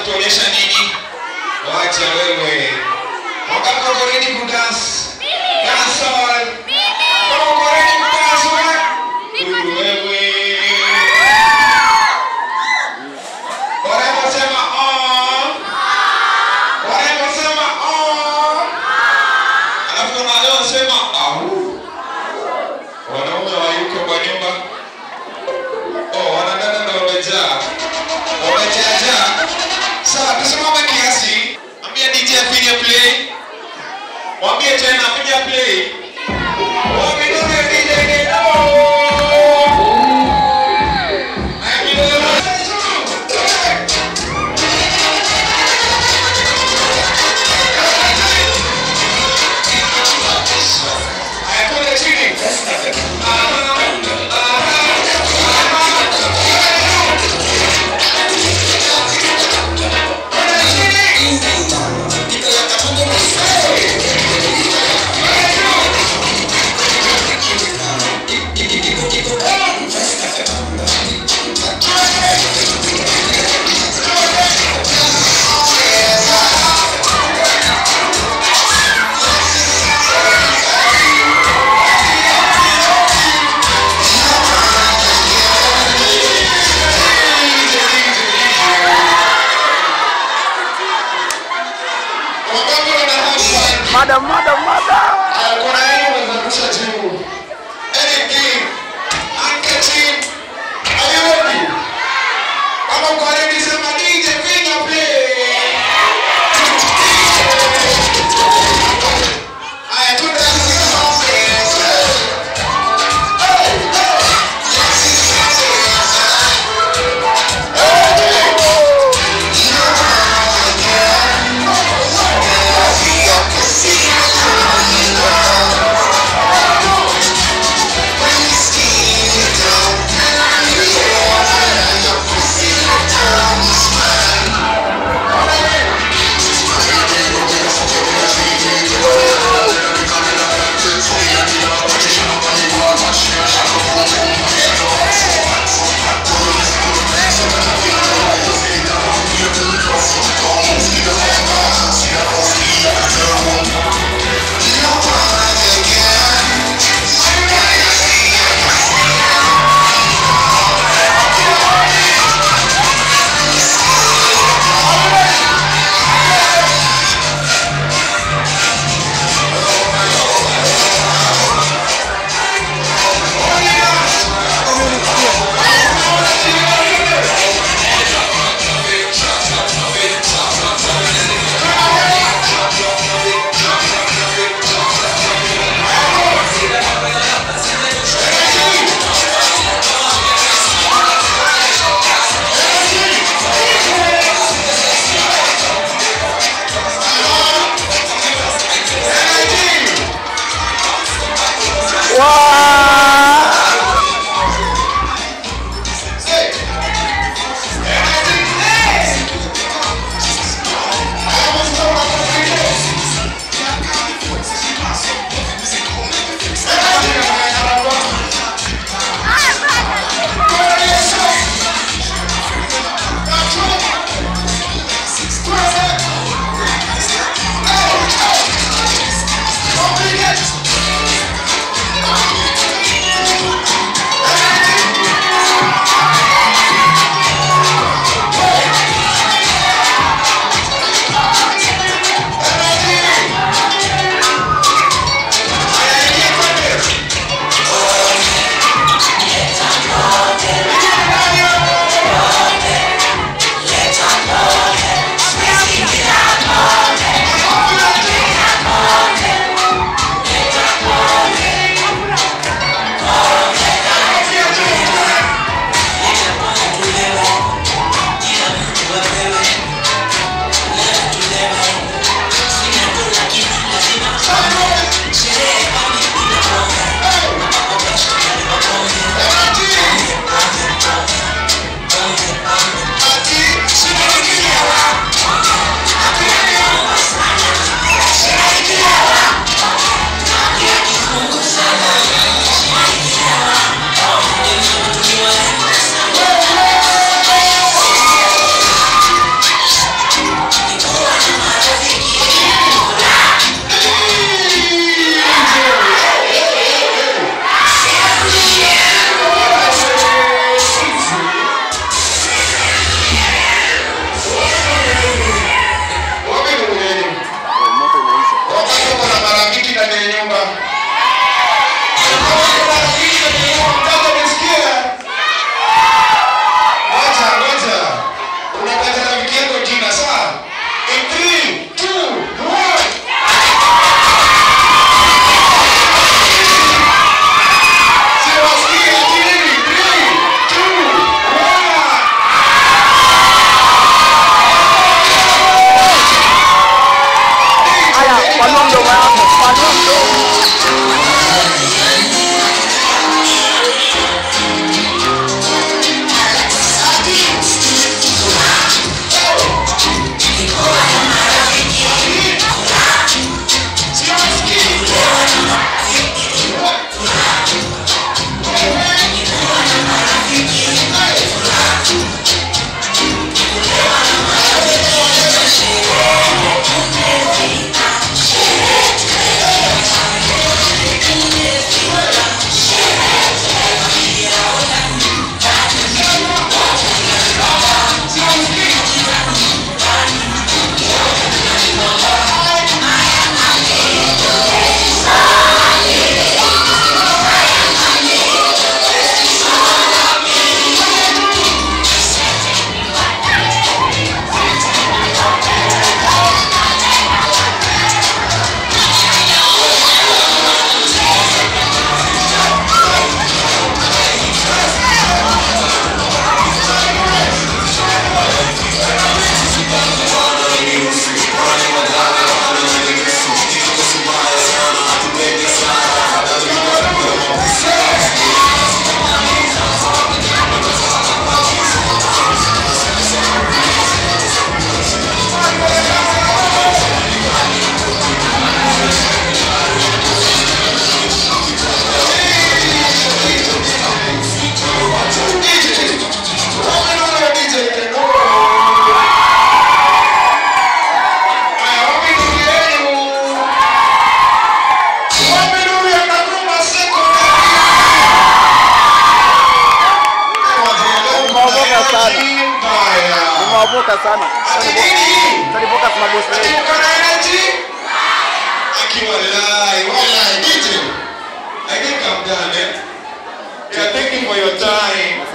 kutuonyesha nini? Wacha wewe. Wangapi wako ready kudance? Dance all. Kama uko ready kudance wewe? Dudu wewe. Warembo sema oh. Warembo sema oh. Alafu wanaleo sema au. Wanaume wayuko kwa nyumba. Oh, wanadada ndio wamejaa. Wamejaa. Sawa, tusimame kiasi. Ambia DJ apige play. Mwambie tena apige play. Waminoge DJ Gedo. Haya, twende chini. Wangapi wana hashtag? Madam, madam, madam. Haya, kuna nini unazungusha juu? Anything. Anke chini. Are you ready? Kama uko ready, sema DJ piga play. Haya, twende sasa. Hey, hey. When you focus sana. Ati nini? Tani focus na boss Ati wetu. uko na energy? Aki walai, walai, DJ. I think I'm done, eh? Yeah, thank you for your time.